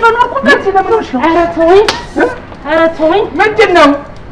በኖርኩበት ኧረ ተወኝ፣ ኧረ ተወኝ። ምንድን ነው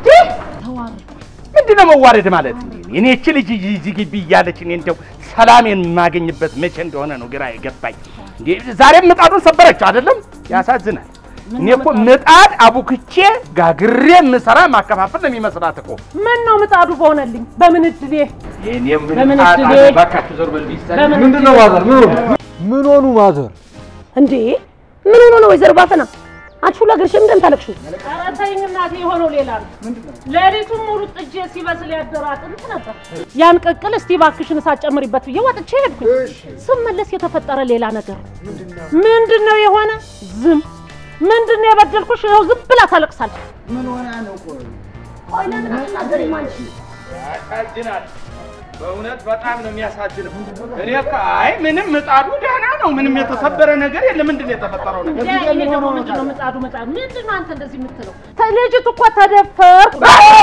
ምንድን ነው መዋረድ ማለት? እኔ እቺ ልጅ እዚህ ግቢ እያለች እኔ እንደው ሰላሜን የማገኝበት መቼ እንደሆነ ነው ግራ የገባኝ። እንዴ ዛሬም ምጣዱን ሰበረችው አይደለም? ያሳዝናል። እኔ እኮ ምጣድ አቡክቼ ጋግሬ የምሰራ ማከፋፈል ነው የሚመስላት እኮ። ምን ነው ምጣዱ በሆነልኝ በምን እድሌ የእኔ በምን ምጣድ እድሌ? እባካችሁ ዞር በል ቢሰል በምን ምንድን ነው ማዘር? ምን ሆኑ? ምን ሆኑ ማዘር? እንዴ ምን ሆኖ ነው ወይዘሮ ባፈና? አንቺ ሁላ ግርሽም እንደምታለቅሹ ኧረ ተይኝ እናቴ፣ የሆነው ሌላ ነው። ሌሊቱን ሙሉ ጥጄ ሲበስል ያደረ አጥንት ነበር። ያን ቅቅል እስቲ እባክሽን እሳት ጨምሪበት ብዬ ወጥቼ ሄድኩኝ። ስመለስ የተፈጠረ ሌላ ነገር ምንድን ነው የሆነ? ዝም ምንድን ነው የበደልኩሽ? ይኸው ዝም ብላ ታለቅሳለች። ቆይ ለምን አትናገሪም አንቺ? ያሳዝናል። በእውነት በጣም ነው የሚያሳዝነው። እኔ እኮ አይ ምንም ምጣዱ ደህና ነው፣ ምንም የተሰበረ ነገር የለም። ምንድን ነው የተፈጠረው ነገር? እንዴ ይሄ ደግሞ ምንድን ነው ምጣዱ ምጣዱ ምንድን ነው አንተ እንደዚህ የምትለው? ተ- ልጅቱ እኮ ተደፈርኩ።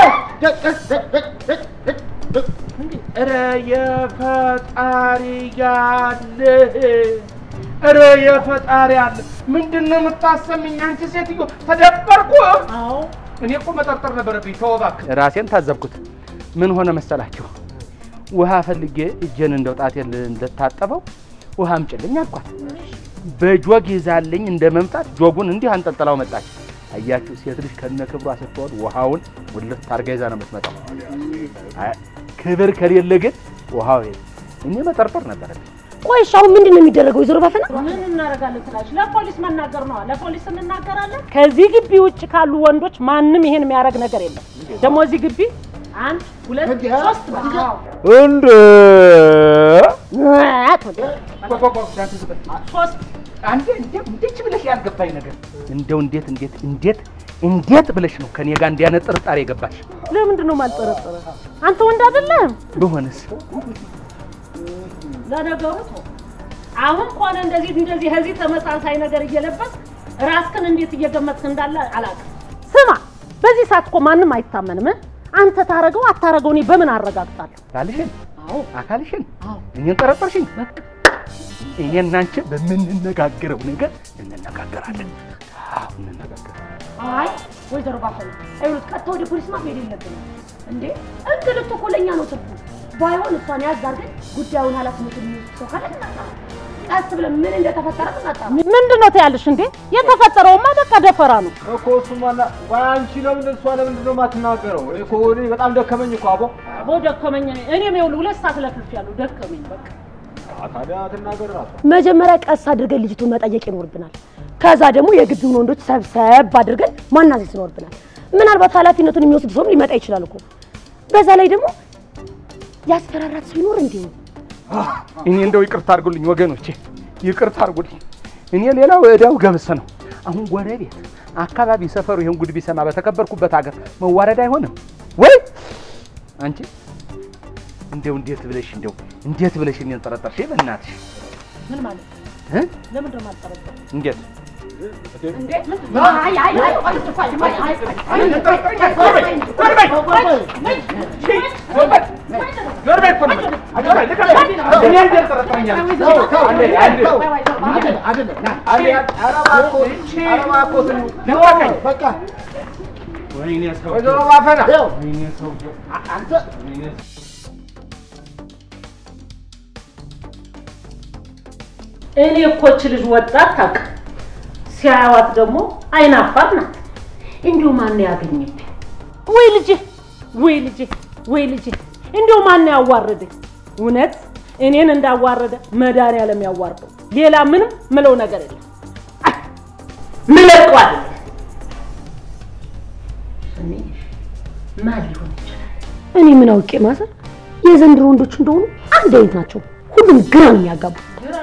ኧረ የፈጣሪ ያለ ኧረ የፈጣሪ ያለ ምንድን ነው የምታሰምኝ አንቺ ሴትዮ? ተደፈርኩ። አዎ እኔ እኮ መጠርጠር ነበረብኝ። ተው እባክህ። ራሴን ታዘብኩት። ምን ሆነ መሰላችሁ? ውሃ ፈልጌ እጄን እንደው ጣቴን እንደታጠበው ውሃ አምጪልኝ አልኳት። በጆግ ይዛልኝ እንደ መምጣት ጆጉን እንዲህ አንጠልጥላው መጣች። አያችሁ፣ ሴት ልጅ ከነ ክብሯ ስትሆን ውሃውን ውልት አድርጋ ይዛ ነው የምትመጣው። አይ፣ ክብር ከሌለ ግን ውሃው የለም። እኔ መጠርጠር ነበረብኝ። ቆይ እሺ አሁን ምንድን ነው የሚደረገው ወይዘሮ ባፈና? ምን እናደርጋለን ትላለች? ለፖሊስ መናገር ነዋ። ለፖሊስ እንናገራለን። ከዚህ ግቢ ውጭ ካሉ ወንዶች ማንም ይሄን የሚያደርግ ነገር የለም። ደግሞ እዚህ ግቢ አንድ ሁለት ሶስት በቃ እንደ ሶስት አንዴ እንዴት እንዴት ብለሽ ያልገባኝ ነገር እንደው እንዴት እንዴት እንዴት እንዴት ብለሽ ነው ከኔ ጋር እንዲያነ ጥርጣሬ የገባሽ? ለምንድን ነው የማልጠረጠረ? አንተ ወንድ አይደለህም? በሆነስ ለነገሩ ተው። አሁን ከሆነ እንደዚህ እንደዚህ ከዚህ ተመሳሳይ ነገር እየለበስ ራስክን እንዴት እየገመትክ እንዳለ አላውቅም። ስማ፣ በዚህ ሰዓት እኮ ማንም አይታመንም። እ? አንተ ታረገው አታረገው እኔ በምን አረጋግጣለሁ? ባልሽን አዎ አካልሽን አዎ እኔን ጠረጠርሽኝ። በቃ እኔ እና አንቺ በምንነጋገረው ነገር እንነጋገራለን። አዎ እንነጋገራለን። አይ ወይዘሮ ባፈና አይሉት ቀጥታ ወደ ፖሊስ ማ መሄድ የለብንም እንዴ። እንግልት እኮ ለእኛ ነው ትርፉ። ባይሆን እሷን ያዝ አድርገን ጉዳዩን ኃላፊነት የሚወስድ ሰው ካለ እናጣራ። ቀስ ብለን ምን እንደተፈጠረ እናጣራ። ምንድን ነው ትያለሽ እንዴ? የተፈጠረውማ በቃ ደፈራ ነው። እኮ እሱማ ና ቆይ አንቺ ለምን እሷ ለምንድን ነው የማትናገረው? እኔ እኮ እኔ በጣም ደከመኝ እኮ አቦ። አቦ ደከመኝ። እኔም ይኸውልህ ሁለት ሰዓት ለፍልፍ ያለው ደከመኝ በቃ። አ፣ ታዲያ ትናገር እራሷ። መጀመሪያ ቀስ አድርገን ልጅቱን መጠየቅ ይኖርብናል። ከዛ ደግሞ የግቢውን ወንዶች ሰብሰብ አድርገን ማናዘዝ ይኖርብናል። ምናልባት ኃላፊነቱን የሚወስድ ሰውም ሊመጣ ይችላል እኮ። በዛ ላይ ደግሞ ያስፈራራት ሰው ይኖር እንዲሁ እኔ እንደው ይቅርታ አድርጉልኝ ወገኖቼ፣ ይቅርታ አድርጉልኝ። እኔ ሌላው እዳው ገብስ ነው። አሁን ጎረቤት አካባቢ ሰፈሩ ይሄን ጉድ ቢሰማ በተከበርኩበት ሀገር መዋረድ አይሆንም ወይ? አንቺ እንደው እንዴት ብለሽ እንደው እንዴት ብለሽ እኔን ጠረጠርሽ? በእናትሽ ምን ማለት ነው? እ? ለምንድን ነው የማልጠረጠረው? እንዴት አይ አይ አይ ቆይ ቆይ ቆይ አይ ወይዘሮ ባፈና እኔ እኮ እች ልጅ ወጣት ታውቅ፣ ሲያዩዋት ደግሞ አይናፋር ናት። እንዲሁ ማን ያገኘብኝ? ወይ ልጄ፣ ወይ ልጄ፣ ወይ ልጄ፣ እንዲሁ ማን ያዋረደኝ? እውነት እኔን እንዳዋረደ መድኃኒዓለም ያዋርደው። ሌላ ምንም ምለው ነገር የለም። አይ፣ ምለቀው አይደለም። እኔ ማን ሊሆን ይችላል? እኔ ምን አውቄ ማዘር፣ የዘንድሮ ወንዶች እንደሆኑ አንድ አይነት ናቸው። ሁሉም ግራ ነው የሚያጋቡ።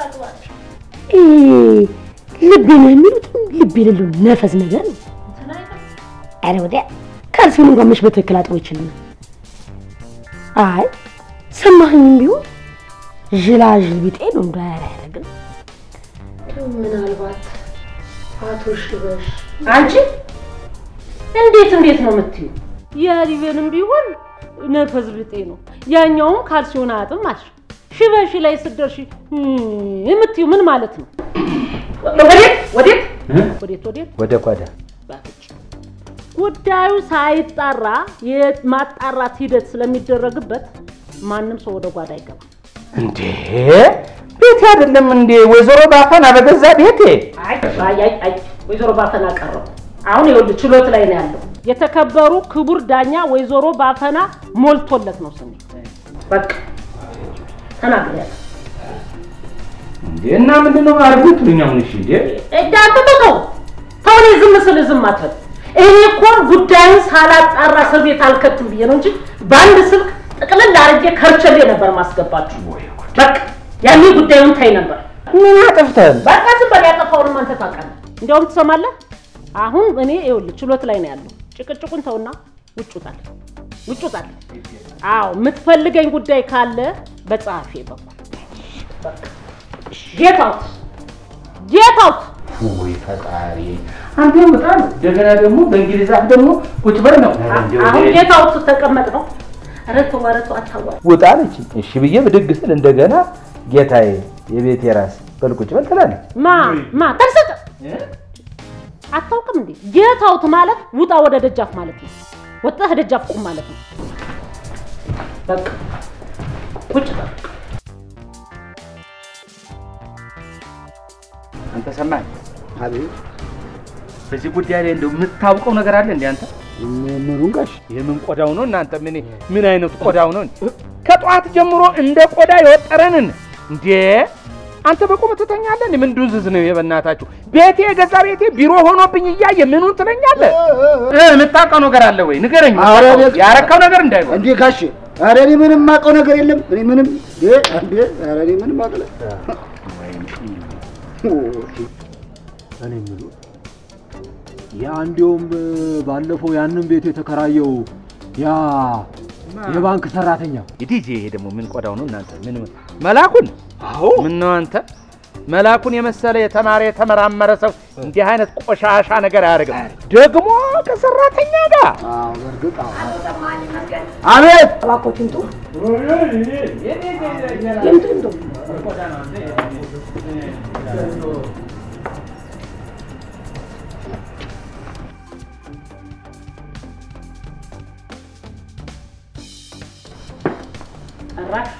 ይሄ ልቤ ነው የሚሉት ልብ የሌለው ነፈዝ ነገር ነው። ኧረ ወዲያ ካልሲውን እንኳን መች በትክክል አጥቦ ይችላል። አይ ሰማኸኝም ቢሆን ዥላዥል ቢጤ ነው እንደ አያደርግም። ምናልባት አቶ ሽበሽ አንቺ እንዴት እንዴት ነው የምትዩ? የሊቤንም ቢሆን ነፈዝ ብጤ ነው፣ ያኛውም ካልሲውን አያጥም አልሽ። ሽበሽ ላይ ስትደርሺ እም የምትዩ ምን ማለት ነው? ወዴት ወዴት ወዴት ወዴት ወደ ጓዳ ባትጭ ጉዳዩ ሳይጣራ የማጣራት ሂደት ስለሚደረግበት ማንም ሰው ወደ ጓዳ አይገባም። እንዴ ቤቴ አይደለም እንዴ ወይዘሮ ባፈና በገዛ ቤቴ አይ አይ አይ አይ ወይዘሮ ባፈና ቀረው። አሁን ይኸውልህ ችሎት ላይ ነው ያለው። የተከበሩ ክቡር ዳኛ ወይዘሮ ባፈና ሞልቶለት ነው ስሜ። በቃ ተናግሬያለሁ። እንዴ እና ምንድን ነው አርጉት ልኛ ምን እሺ እንዴ እንዳንተ ተው ተው፣ እኔ ዝም ስል ዝም አትበል። እኔ እኮ ጉዳዩን ሳላጣራ እስር ቤት አልከትም ብዬ ነው እንጂ በአንድ ስልክ ጥቅልል አድርጌ ከርቸሌ ነበር ማስገባችሁ። በቃ ያኔ ጉዳዩን ታይ ነበር። ምን አጥፍተን በቃ ዝም በል፣ ያጠፋውንም አንተ ታውቃለህ። እንዲያውም ትሰማለህ፣ አሁን እኔ ይኸውልህ ችሎት ላይ ነው ያለው። ጭቅጭቁን ተውና ውጭ ውጣል፣ ውጭ ውጣል። አዎ የምትፈልገኝ ጉዳይ ካለ በጸሐፊ በኩል ጌት አውት ጌት አውት ወይ ፈጣሪ አንተ በጣም እንደገና ደግሞ በእንግሊዝ አፍ ደግሞ ቁጭ በል ነው አሁን ጌት አውት ተቀመጥ ነው። ኧረ ተው ኧረ ተው አታዋል። ውጣ አለች እሺ ብዬ ብድግ ስል እንደገና ጌታዬ የቤቴ ራስ በል ቁጭ በል ትላለች ማ ማ ተርሰጥ አታውቅም እንዴ? ጌት አውት ማለት ውጣ ወደ ደጃፍ ማለት ነው። ወጣህ ደጃፍ ቁም ማለት ነው። በቃ ቁጭ በል። አንተ ሰማኝ አቤት በዚህ ጉዳይ ላይ እንደው የምታውቀው ነገር አለ እንዴ አንተ ምኑን ጋሽ የምን ቆዳው ነው እናንተ ምን ምን አይነቱ ቆዳው ነው ከጠዋት ጀምሮ እንደ ቆዳ የወጠረንን እንዴ አንተ በቁም ትተኛለህ እንዴ ምን ዱዝዝ ነው የበናታችሁ ቤቴ የገዛ ቤቴ ቢሮ ሆኖብኝ እያየ ምኑን ትለኛለህ እ የምታውቀው ነገር አለ ወይ ንገረኝ ኧረ እኔ- ያረካው ነገር እንዳይሆን እንዴ ጋሽ ኧረ እኔ ምንም የማውቀው ነገር የለም እኔ ምንም እንዴ እንዴ ኧረ እኔ ምንም አውቀው እኔ የምለው ያ እንዲያውም ባለፈው ያንን ቤት የተከራየው ያ የባንክ ሰራተኛ ይዲጄ ይሄ ደግሞ ምን ቆዳው ነው እናንተ ምን መላኩን አዎ ምን ነው አንተ መላኩን የመሰለ የተማረ የተመራመረ ሰው እንዲህ አይነት ቆሻሻ ነገር አያደርግም ደግሞ ከሰራተኛ ጋር አዎ በእርግጥ አዎ አቤት እባክዎት ይምጡ ይምጡ ይምጡ ጭራሽ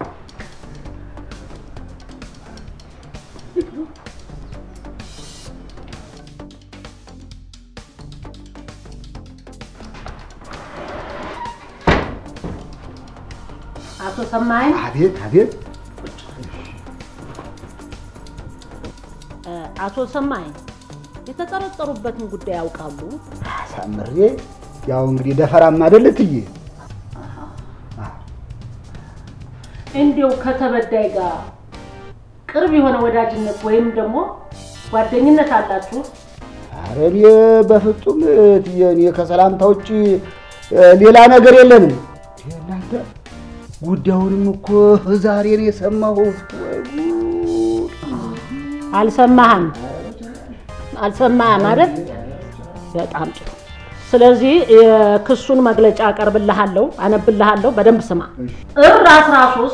አቶ ሰማኸኝ አቤት አቤት እ፣ አቶ ሰማኸኝ የተጠረጠሩበትን ጉዳይ ያውቃሉ? አሳምሬ ያው እንግዲህ ደፈራም አይደል እትዬ እንዲያው ከተበዳይ ጋር ቅርብ የሆነ ወዳጅነት ወይም ደግሞ ጓደኝነት አላችሁ? ኧረ እኔ በፍጹም እትዬ እኔ ከሰላምታ ውጭ እ፣ ሌላ ነገር የለንም ይሄ እናንተ ጉዳዩንም እኮ ዛሬ ነው የሰማሁት ወይ ጉድ አልሰማህም? አልሰማህም አይደል? በጣም ጥሩ። ስለዚህ የክሱን መግለጫ አቀርብልሃለሁ፣ አነብልሃለሁ። በደንብ ስማ። ጥር 13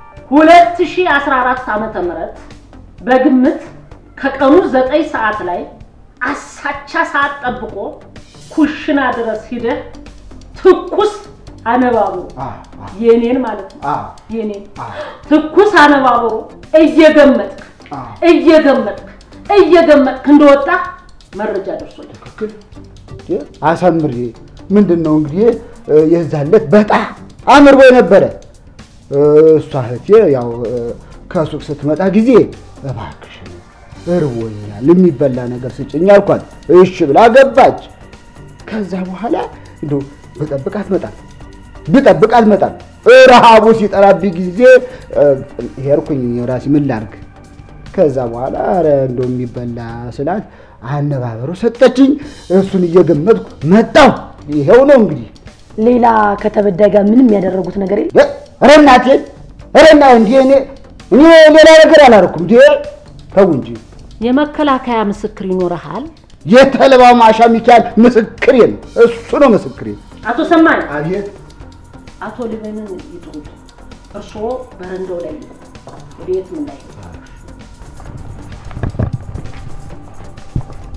2014 ዓመተ ምህረት በግምት ከቀኑ 9 ሰዓት ላይ አሳቻ ሰዓት ጠብቆ ኩሽና ድረስ ሂደህ ትኩስ አነባብሮ አ አ የኔን ማለት ነው አ የኔን አ ትኩስ አነባብሮ እየገመጥክ አ እየገመጥክ እየገመጥክ እንደወጣ መረጃ ደርሶኛል። ትክክል እንዴ አሳምሬ ምንድን ነው እንግዲህ እ፣ የዛለት በጣም አምርቦ ነበረ እ፣ እሷ እህቴ ያው እ፣ ከሱቅ ስትመጣ ጊዜ እባክሽ እርቦኛል የሚበላ ነገር ስጭኝ አልኳት። እሺ ብላ ገባች። ከዛ በኋላ እንደው ብጠብቅ አትመጣም፣ ብጠብቅ አትመጣም። ረሃቡ ሲጠራብኝ ጊዜ እ፣ ሄድኩኝ ራሴ ምን ላድርግ ከዛ በኋላ ኧረ እንደው የሚበላ ስላት አነባበሩ ሰጠችኝ። እሱን እየገመጥኩ መጣሁ። ይኸው ነው እንግዲህ። ሌላ ከተበዳይ ጋር ምንም ያደረጉት ነገር የለም እ፣ ኧረ እናቴን ኧረ እና እንዴ እኔ እኔ ሌላ ነገር አላደረኩም። እንዴ ተው እንጂ የመከላከያ ምስክር ይኖርሃል። የተልባው ማሻ ሚካኤል ምስክሬ ነው። እሱ ነው ምስክሬ። አቶ ሰማኝ አቤት አቶ ሊበንን ይጥሩት። እርስዎ በረንዳው ላይ ይቁሙ። ወደ የትም እንዳይሄዱ።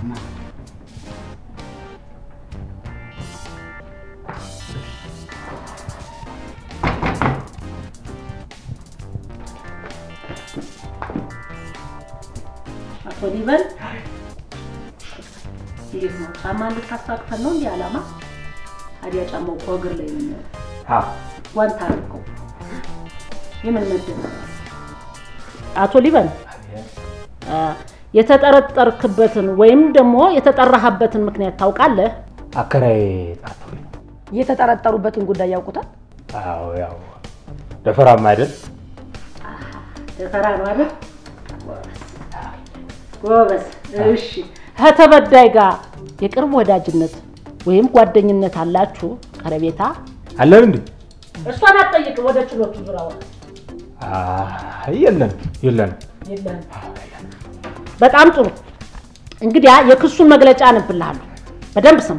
አቶ ሊበን እንዴት ነው? ጫማ እንድታሳቅፈን ነው እንዲህ ዓላማ? ታዲያ ጫማው እኮ እግር ላይ ነው የሚሆነው። ጓንት አድርገው የምን መድብ ነው? አቶ ሊበን አ፣ የተጠረጠርክበትን ወይም ደግሞ የተጠራህበትን ምክንያት ታውቃለህ? አከራይ ጣቶ የተጠረጠሩበትን ጉዳይ ያውቁታል? አዎ ያው ደፈራም አይደል ደፈራ ነው አይደል? ጎበዝ። እሺ፣ ከተበዳይ ጋር የቅርብ ወዳጅነት ወይም ጓደኝነት አላችሁ? ቀረቤታ? አለን እንዴ? እሷን አትጠይቅም። ወደ ችሎቱ ዙሪያ ወጣ። አይ የለን የለን የለህም። በጣም ጥሩ። እንግዲያ የክሱን መግለጫ አነብልሃለሁ። በደንብ ስማ።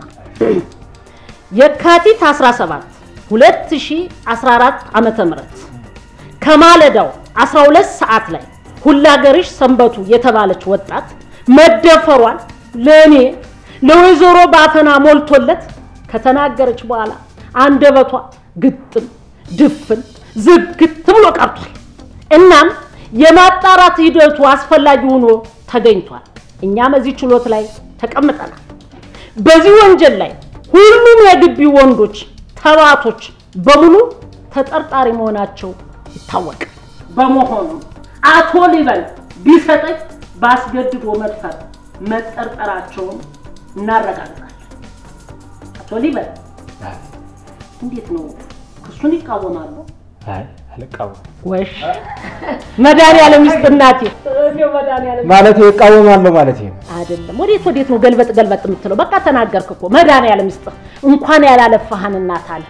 የካቲት 17 2014 ዓመተ ምህረት ከማለዳው 12 ሰዓት ላይ ሁላገርሽ ሰንበቱ የተባለች ወጣት መደፈሯን ለእኔ ለወይዘሮ ባፈና ሞልቶለት ከተናገረች በኋላ አንደበቷ ግጥም ድፍን ዝግት ብሎ ቀርቷል። እናም የማጣራት ሂደቱ አስፈላጊ ሆኖ ተገኝቷል። እኛም እዚህ ችሎት ላይ ተቀምጠናል። በዚህ ወንጀል ላይ ሁሉም የግቢ ወንዶች ተባቶች በሙሉ ተጠርጣሪ መሆናቸው ይታወቃል። በመሆኑ አቶ ሊበን ቢሰጠኝ ባስገድዶ መድፈር መጠርጠራቸውን እናረጋግጣለን። አቶ ሊበን እንዴት ነው ክሱን ይቃወማሉ? አይ አልቃወም ወሽ መድኃኒዓለም ይስጥ እናቴ። መድኃኒዓለም ማለት እቃወማለሁ ማለት ነው። አይደለም። ወዴት ወዴት ነው ገልበጥ ገልበጥ የምትለው? በቃ ተናገርክ እኮ መድኃኒዓለም ይስጥ። እንኳን ያላለፋህን እናት አለ።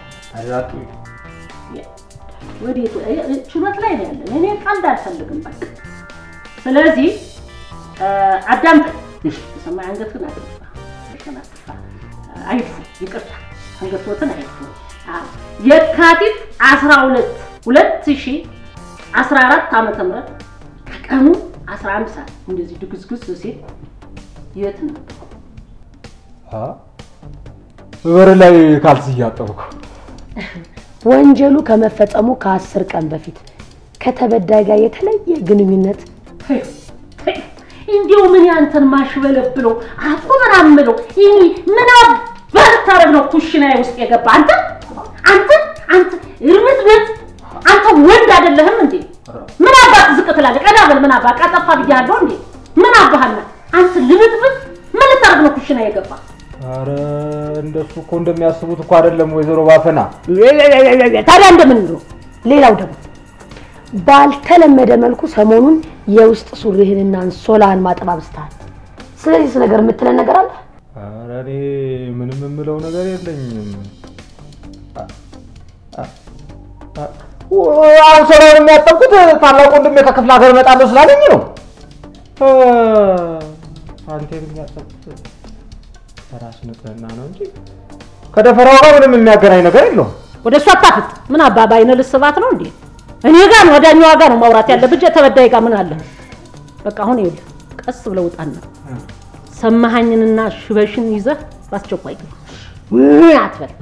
ወዴት እ- እ- ችሎት ላይ ነው ያለን። እኔ ቀልድ አልፈልግም። በቃ ስለዚህ እ፣ አዳምጠኝ። ሰማይ አንገትህን አትድፋ፣ አንገትህን አትድፋ። አይድፉ፣ ይቅርታ፣ አንገትዎትን አይድፉ። አዎ፣ የካቲት 12 2014 ዓመተ ምህረት ከቀኑ 11 ሰዓት እንደዚህ ድግዝግዝ ሲል የት ነው? በር ላይ ካልሲ እያጠብኩ ወንጀሉ ከመፈጸሙ ከአስር ቀን በፊት ከተበዳይ ጋር የተለየ ግንኙነት ተይው፣ ተይው። እንዲሁ ምን ያንተን ማሽበለብለው አቶ ምናምለው ይህ ምን በርታረግ ነው ኩሽናዬ ውስጥ የገባ አንተ አንተ አንተ እርምጥምጥ አንተ ወንድ አይደለህም እንዴ? ምን አባት ዝቅ ትላለህ? ቀና በል ምን አባት ቀጠፋ ብያለሁ እንዴ? ምን አባህና አንተ ልምጥምጥ ምን ልታረግ ነው ኩሽና የገባ? አረ እንደሱ እኮ እንደሚያስቡት እኮ አይደለም ወይዘሮ ባፈና። ታዲያ እንደምን ነው? ሌላው ደግሞ ባልተለመደ መልኩ ሰሞኑን የውስጥ ሱሪህንና አንሶላህን ማጠብ አብዝተሃል። ስለዚህ ነገር የምትለን ነገር አለ? አረ እኔ ምንም የምለው ነገር የለኝም። አሁን ሰራውን የሚያጠብኩት ታላቅ ወንድሜ ከክፍለ ሀገር እመጣለሁ ስላለኝ ነው። አንተ የሚያጠብኩት በራስ ንጽህና ነው እንጂ ከደፈራው ጋር ምንም የሚያገናኝ ነገር የለውም። ወደ እሷ አታፍጥ። ምን አባ በአይነ ልስባት ነው እንዴ? እኔ ጋር ነው ወዳኛዋ ጋር ነው ማውራት ያለብህ እንጂ ተበዳይ ጋር ምን አለ? በቃ አሁን ይኸውልህ ቀስ ብለው ውጣና ሰማሃኝንና ሽበሽን ይዘህ በአስቸኳይ ግባ። ምን አትበል።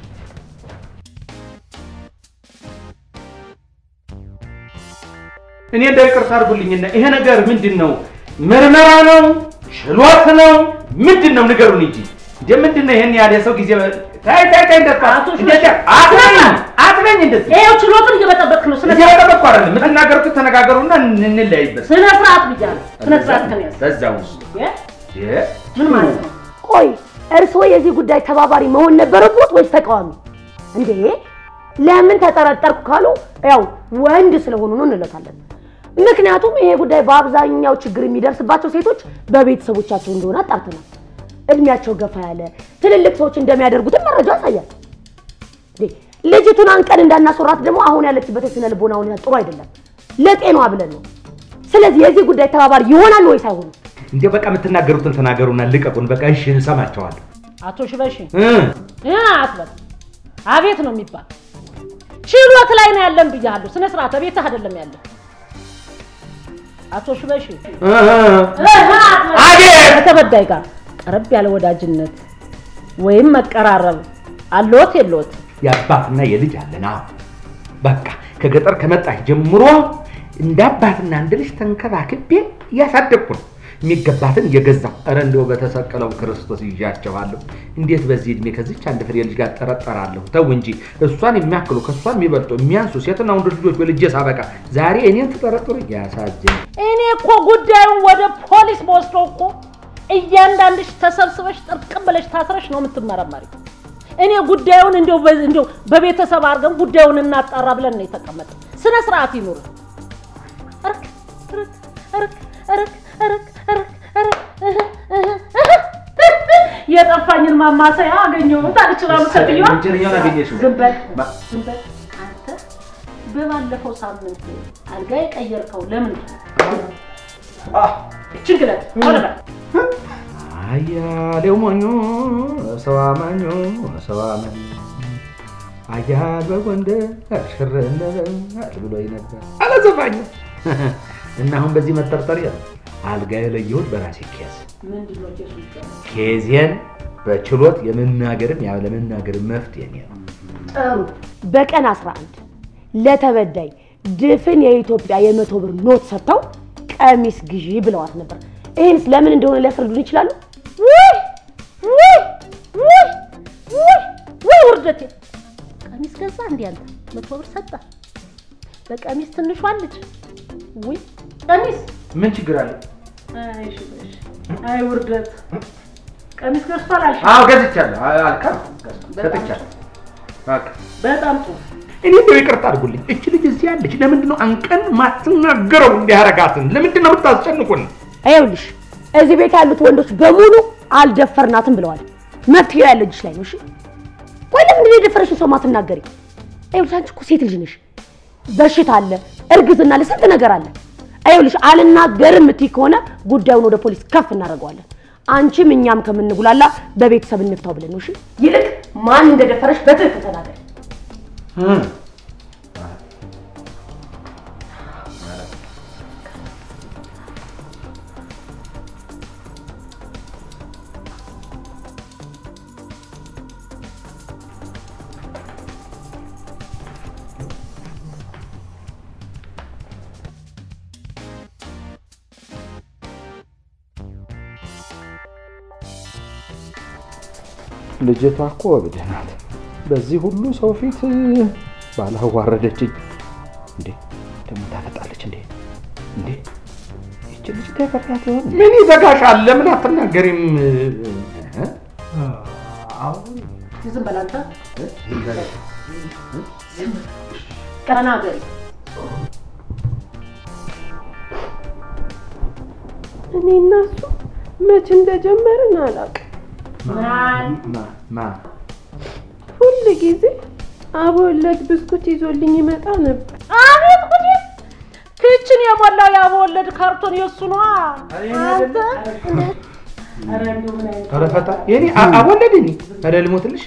እኔ እንደ ይቅርታ አድርጉልኝና ይሄ ነገር ምንድን ነው? ምርመራ ነው? ችሎት ነው? ምንድን ነው? ንገሩን እንጂ እንደ ምንድን ነው ይሄን ያህል የሰው ጊዜ ታይ ታይ ታይ እንደት አቶ እንደት አትበኝ አትበኝ እንደዚህ ይኸው ችሎትን እየበጠበጥክ ነው። ስነ እዚህ ያጠበቅኩ አይደለም የምትናገሩት ተነጋገሩና እንለያይበት ስነ ስርዓት ብያለሁ። ስነ ስርዓት ከን ያዝ በዛ ውስጥ እ? ምን ማለት ነው? ቆይ እርስዎ የዚህ ጉዳይ ተባባሪ መሆን ነበረቦት ወይስ ተቃዋሚ? እንዴ ለምን ተጠረጠርኩ ካሉ ያው ወንድ ስለሆኑ ነው እንለታለን። ምክንያቱም ይሄ ጉዳይ በአብዛኛው ችግር የሚደርስባቸው ሴቶች በቤተሰቦቻቸው እንደሆነ አጣርተናል። እድሜያቸው ገፋ ያለ ትልልቅ ሰዎች እንደሚያደርጉትን መረጃ ያሳያል። እንዴ ልጅቱን አንቀን እንዳናስወራት ደግሞ አሁን ያለችበት የስነ ልቦና ሁኔታ ጥሩ አይደለም። ለጤናዋ ብለን ነው። ስለዚህ የዚህ ጉዳይ ተባባሪ ይሆናል ወይስ አይሆንም? እንደ በቃ የምትናገሩትን ተናገሩና ልቀቁን። በቃ እሺ እንሰማቸዋለን። አቶ ሽበሺ እ እ አትበል። አቤት ነው የሚባል ችሎት ላይ ነው ያለን ብያለሁ። ስነ ስርዓት ቤትህ አይደለም ያለ አቶ ሽበሺ እ እ ከተበዳይ ጋር ቀረብ ያለ ወዳጅነት ወይም መቀራረብ አለዎት የለዎት? የአባትና የልጅ አለን። አዎ በቃ ከገጠር ከመጣች ጀምሮ እንደ አባትና እንደ ልጅ ተንከባክቤ እያሳደግኩ ነው። የሚገባትን እየገዛሁ ኧረ እንደው በተሰቀለው ክርስቶስ ይዣቸዋለሁ። እንዴት በዚህ እድሜ ከዚች አንድ ፍሬ ልጅ ጋር ጠረጠራለሁ? ተው እንጂ እሷን የሚያክሉ ከእሷ የሚበልጡ የሚያንሱ ሴትና ወንድ ልጆች በልጄ ሳበቃ ዛሬ እኔን ትጠረጥሩ? ያሳዝን። እኔ እኮ ጉዳዩን ወደ ፖሊስ በወስደው እኮ እያንዳንድሽ ተሰብስበሽ ጥርቅም ብለሽ ታስረሽ ነው የምትመረመሪ። እኔ ጉዳዩን እንደው በ- እንደው በቤተሰብ አድርገን ጉዳዩን እናጣራ ብለን ነው የተቀመጠ። ስነ ስርዓት ይኑር። እርክ እርክ እርክ እርክ እርክ እርክ እርክ እህ እህ እህ የጠፋኝን ማማሰያ አገኘሁት አልችላሉ ሴትዮዋ። ወንጀለኛውን አገኘሽው? ዝም በል ዝም በል አንተ። በባለፈው ሳምንት አልጋ የቀየርከው ለምን ችግረት ሆነ በል አያሌው ሞኞ ሰው አማኞ ሰው አማኝ አያል በጎንደር ሽር እንበል ብሎኝ ነበር አለ ዘፋኙ። እና አሁን በዚህ መጠርጠር አልጋ የለየሁት በራሴ ኬዝ ምንድን ነው ኬሱ ይባላል? ኬዜን በችሎት የመናገርም ያለመናገርም መፍትሄ ነው። ጥሩ። በቀን 11 ለተበዳይ ድፍን የኢትዮጵያ የመቶ ብር ኖት ሰጥተው ቀሚስ ግዢ ብለዋት ነበር። ይህንስ ለምን እንደሆነ ሊያስረዱን ይችላሉ? ውይ ውይ ውይ ውይ ውይ ውርደቴ! ቀሚስ ገዛ እንዴ አንተ? መቶ ብር ሰጠ በቀሚስ ትንሿን ልጅ ውይ ቀሚስ ምን ችግር አለ? አይ ሽበሽ አይ ውርደት ቀሚስ ገዝቷል አልሽ አዎ ገዝቻለሁ። አልካም ሰጥቻለሁ። በቃ በጣም ጥሩ እኔ እንደው ይቅርታ አድርጉልኝ። እች ልጅ እዚህ ያለች ለምንድን ነው አንቀን ማትናገረው? እንዲያረጋትን ለምንድን ነው የምታስጨንቁን? ይኸውልሽ እዚህ ቤት ያሉት ወንዶች በሙሉ አልደፈርናትም ብለዋል። መፍትሄው ያለ እጅሽ ላይ ነው። እሺ ቆይ ለምንድን ነው የደፈረሽን ሰው ማትናገሪ? ይኸውልሽ አንቺ እኮ ሴት ልጅ ነሽ። በሽታ አለ፣ እርግዝና አለ፣ ስንት ነገር አለ። ይኸውልሽ አልናገርም እምትይ ከሆነ ጉዳዩን ወደ ፖሊስ ከፍ እናደርገዋለን። አንቺም እኛም ከምንጉላላ በቤተሰብ እንፍታው ብለን ነው። እሺ ይልቅ ማን እንደደፈረሽ በትክክል ተናገሪ። ልጅቷ እኮ እብድ ናት። በዚህ ሁሉ ሰው ፊት ባላዋረደችኝ እንዴ! ደግሞ ታፈጣለች እንዴ! እንዴ! ይቺ ልጅ ተፈሪያት ይሆን? ምን ይዘጋሻል? ለምን አትናገሪም? እ? አሁን ዝም በል አንተ ተናገሪ እኔ እና እሱ መቼ እንደጀመርን አላውቅም። ማን ማ ማ ሁል ጊዜ አበወለድ ብስኩት ይዞልኝ ይመጣ ነበር። አቤት ጉዴ! ክችን የሞላው ያበወለድ ካርቶን የእሱ ነዋ። አንተ ኧረ እንደው ምን አይነት ኧረ ፈታ የኔ አ- አወለደኝ። ኧረ ልሞትልሽ።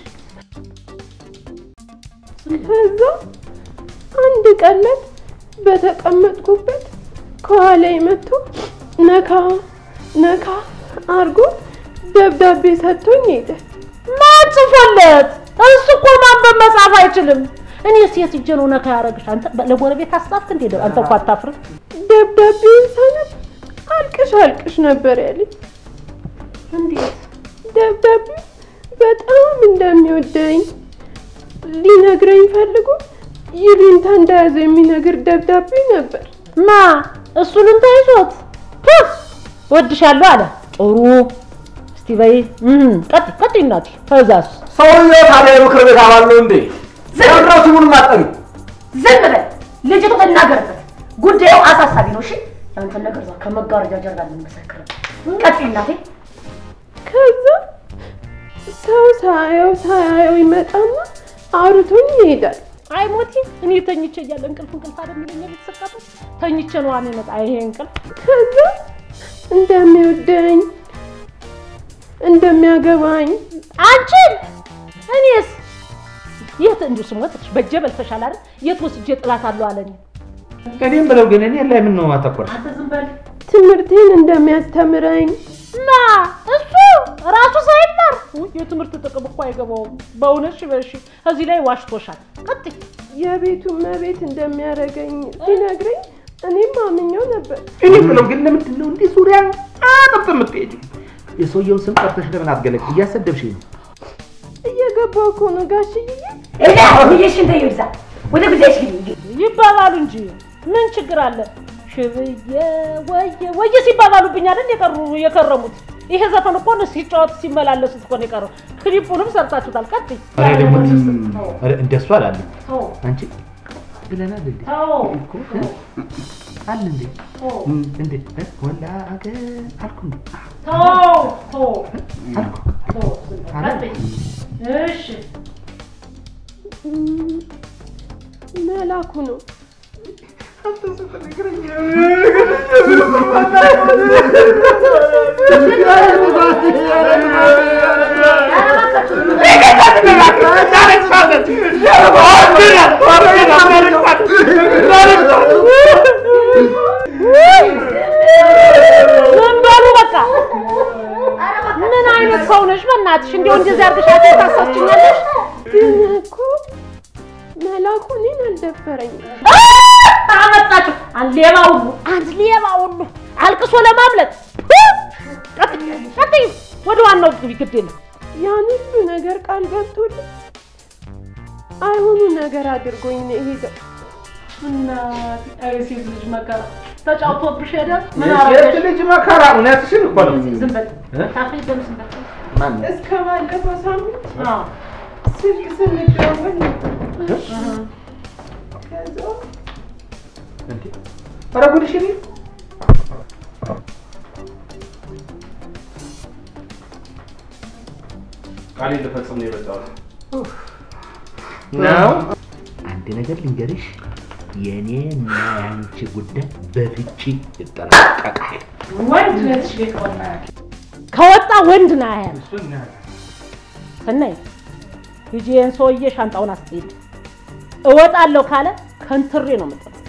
ከዛ አንድ ቀለት በተቀመጥኩበት ከኋላ መጥቶ ነካ ነካ አርጎ ደብዳቤ ሰጥቶኝ ሄደ። ማን ጽፎለት? እሱ እኮ ማንበብ መጻፍ አይችልም። እኔ ሴት እጄ ነው ነካ ያደረግሽ። አንተ ለጎረቤት አስጣፍክ እንዴ? አንተ እኮ አታፍርም። ደብዳቤውን ሳነብ አልቅሽ አልቅሽ ነበር ያለኝ። እንዴት ደብዳቤው በጣም እንደሚወደኝ ሊነግረኝ ፈልጎ ይሉኝታ እንደያዘ የሚነግር ደብዳቤ ነበር። ማ እሱንም ተይዞት ፑ ወድሻለሁ አለ። ጥሩ እስቲ በይ እም ቀጥ ቀጥ እናቴ ከዛስ ሰውዬው ታዲያ የምክር ቤት አባል ነው እንዴ? ለምንድነው ስሙን ማጠኑ? ዝም በል ልጅቱ ትናገርበት። ጉዳዩ አሳሳቢ ነው። እሺ ያንተን ነገር እዛ ከመጋረጃ ጀርባ ልንመሰክር። ቀጥይ እናቴ። ከዛ ሰው ሳያየው ሳያየው ይመጣና አውርቶኝ ይሄዳል። አይ ሞቲ እኔ ተኝቼ እያለ እንቅልፍ እንቅልፍ አይደል የሚለኝ ቤተሰቃተ ተኝቼ ነው አኔ መጣ ይሄ እንቅልፍ ከዛ እንደሚወደኝ እንደሚያገባኝ አንቺን እኔስ የት እንዲሁ ስሞትሽ በእጄ በልተሻል አይደል የት ወስጄ ጥላት አለው አለኝ እኔም ብለው ግን እኔ ላይ ምን ነው ማተኮር? አንተ ዝም በል ትምህርቴን እንደሚያስተምረኝ ማ እሱ የትምህርት ጥቅም እኮ አይገባውም። በእውነት ሽበሺ እዚህ ላይ ዋሽቶሻል። ቀጥይ። የቤቱ መቤት እንደሚያደርገኝ ሲነግረኝ እኔም አምኜው ነበር። እኔ የምለው ግን ለምንድን ነው እንዲህ ዙሪያ አጠብጥ የምትሄጂው? የሰውየውን ስም ጠርተሽ ለምን አትገለጭ? እያሰደብሽኝ ነው። እየገባው እኮ ነው ጋሽዬ። እዳ ብዬሽ እንደ ይብዛ ወደ ጉዳይሽ ግቢ። ይባባሉ እንጂ ምን ችግር አለ? ሽብዬ ወየ ወየ ሲባባሉብኝ አይደል የቀሩ የከረሙት። ይሄ ዘፈን እኮ ነው ሲጫወት ሲመላለሱት እኮ ነው የቀረው። ክሊፑንም ሰርታችሁታል። ቀጥይ። ኧረ ደግሞ ኧረ እንደሱ አላለም። ተው አንቺ ብለናል እንዴ ተው እኮ እ? አለ እንዴ ተው እንዴ እ? ወላ አገር አልኩ እንዴ ተው ተው አልኩ ተው ቀጥይ። እሺ እም፣ መላኩ ነው። ዝም በሉ በቃ። ምን አይነት ሰው ነሽ? በእናትሽ እንዲያው እንደዚህ አድርገሽ ታሳችኛለሽ። ግን እኮ መላኩ እኔን አልደፈረኝም። አመጣችሁ አንድ ሌባ ሁሉ አንድ ሌባ ሁሉ አልቅሶ ለማምለጥ ቀጥይ ቀጥይ። ወደ ዋናው ግቢ ግድ የለም ያን ሁሉ ነገር ቃል ገብቶልኝ አይሆኑ ነገር አድርጎኝ ነው የሄደው። እናቴ አይ ሴት ልጅ መከራ ተጫውቶብሽ ሄደ። ምን የሴት አረገሽ? ልጅ መከራ እውነትሽን እኮ ነው። ዝም በል ታፊ ደምስ በል ማን ነው? እስከ ባለፈው ሳምንት አዎ ስልክ ስንደዋወል ነበር። ከዛ እንዴ ኧረ ጉድሽ እኔ ቃሌን ልፈጽም ነው የመጣሁት። ነው። አንድ ነገር ልንገርሽ፣ የእኔና የአንቺ ጉዳይ በፍቺ ይጠናቀቃል። ወንድ ነትሽ ቤት ከወጣ ከወጣ ወንድ ና ያያል ስናይ ሂጂ ይህን ሰውዬ ሻንጣውን አስጥይድ እወጣለሁ ካለ ከንትሬ ነው የምጥለው